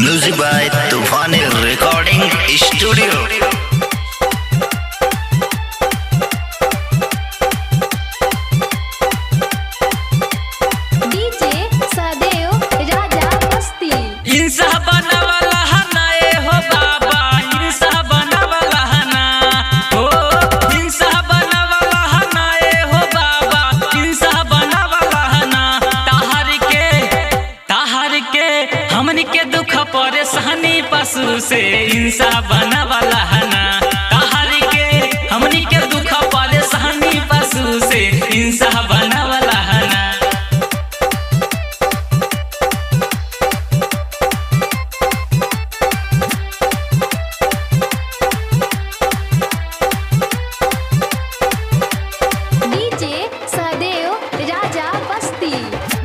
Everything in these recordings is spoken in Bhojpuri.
music by Toofani recording studio DJ सदैव राजा मस्ती इंसा बनवला हना ए हो बाबा इंसा बनवला हना हो इंसा बनवला हना ए हो बाबा इंसा बनवला हना ताहर के ताहर के हमन के दुख परेशानी पशु से इंसा बनवला हना ताहर के हमन के दुख परेशानी पशु से इंसा बनवला हना डीजे सदैव राजा मस्ती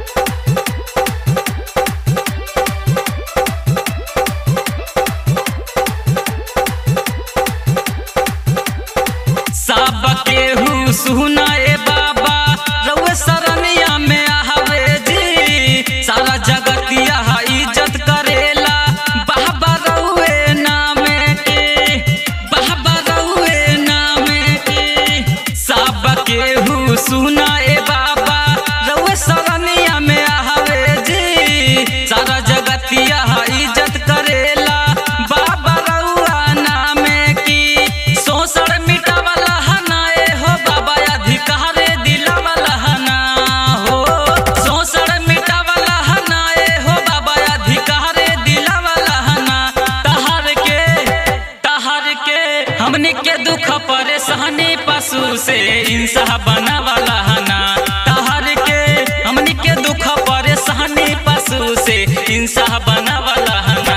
सब केहू सुनाए बाबा रउए सरनिया में आवे जी सारा जगतिया इज्जत करेला बाबा रउए नाम के बाबा रउए नाम के सब केहू सुनाए बाबा रउए सरनिया में आवे जी सारा जगतिया इज्जत करेला बाबा रउआ नाम की शोषण मिटावला हना ए हो बाबा अधिकार दिलावला हना हो शोषण मिटावला हना ए हो बाबा अधिकार दिलावला हना तहर के तहर के हमनी के दुख परेशानी पशु से इंसा बनावला हना तहर के हमनी के दुख परेशानी पशु से इंसा बनावला हना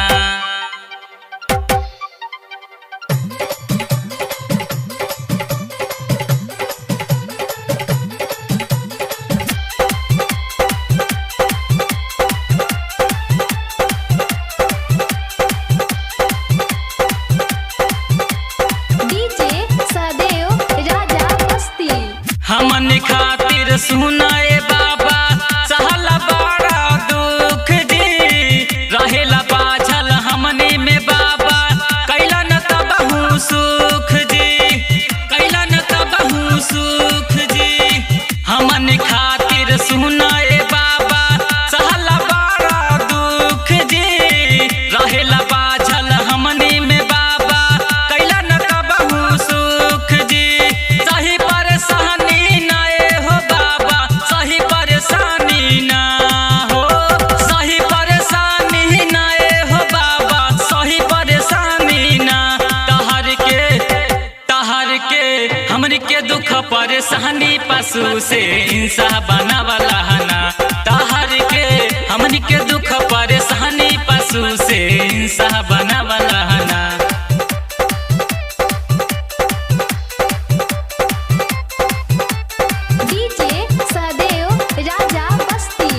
डीजे सदैव राजा मस्ती हमन खातिर सुनाए बाबा सहला बड़ा दुख दी रहेला बाझल हमने में बाबा कैलन तबहू सुख जी कैलन तबहू सुख जी हमन खातिर सुनाए बाबा सहला बड़ा दुख जी रहेला बाझल हमने में बाबा कैलन तबहू सुख जी सही परेशानी ना ए हो बाबा सही परेशानी ना हो सही परेशानी ना ए हो बाबा सही परेशानी ना तहर के तहर के हमन के दुख परेशानी पशु से इंसा बनावला हना तहर के हमन के दुख परेशानी पशु से इंसा बनावला हना डीजे सदैव राजा मस्ती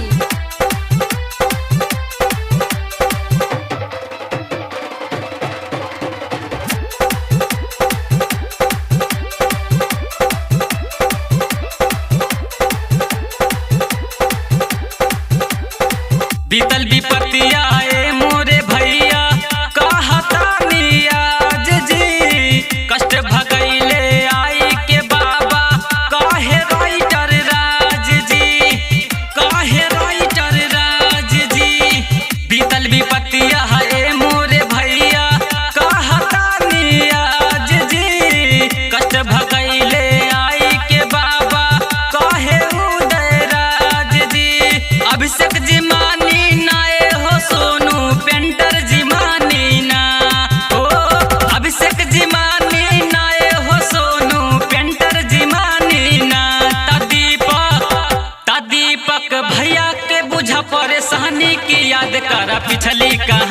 बीतल विपत्तिया ए मोरे भैया कहतानी आज जी कष्ट भगैले आई के बाबा काहे राइटर राज जी काहे राइटर राज जी बीतल विपत्तिया ए मोरे भैया कहतानी आज जी कष्ट भगैले आई के बाबा काहे उदय राज जी अभिषेक जी मानी ना ए हो सोनू पेंटर जी मानी ना हो अभिषेक जी मानी ना ए हो सोनू पेंटर जी मानी ना ता दीपक ता दीपक भैया के बुझा परेशानी की याद करा पिछली कहानी